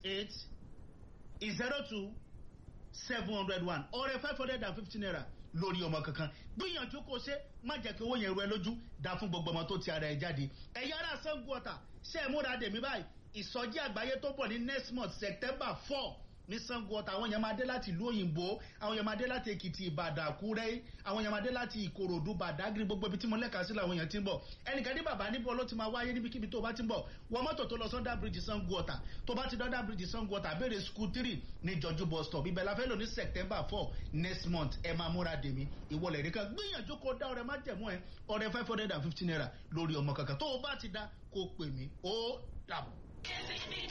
eight zero two seven hundred one ọrẹ five hundred and fifty naira lórí ọmọ kankan gbìyànjú kó ṣe má jẹ́ kí owó yẹn ru ẹ lójú dá fún gbogbo ọmọ tó ti ara ẹ jáde ẹ̀yà ara sango ọ̀tà ṣe é múra dèmí báyìí ìsọjí àgbáyé tó bọ̀ ní next month september four ní sango ọ̀tà àwọn yẹn máa dé láti ìlú òyìnbó àwọn yẹn máa dé láti èkìtì ìbàdàn àkúrẹ́ àwọn yẹn máa dé láti ìkòròdú bàdágìrì gbogbo ibi tí mo lẹ́ka sí làwọn yẹn ti ń bọ̀ ẹnìkan ní bàbá níbo ló ti máa wáyé níbikíbi tó bá ti ń bọ̀ wọ mọ́tò tó lọ sọ́ndà bíríjì sango ọ̀tà tó bá ti dọ́ndà bíríjì sango ọ̀tà béèrè school three ní jọjú bus stop ibẹ̀ la fẹ́ lò ní september four next month ẹ máa múra dèmí ìwọlẹ̀ nìkan gbìyànjú kó dá ọrẹ má jẹ̀mú ẹ ọrẹ five hundred and fifty naira lórí ọmọ kankan tó o bá ti dá kó pè mí ó dàbọ̀.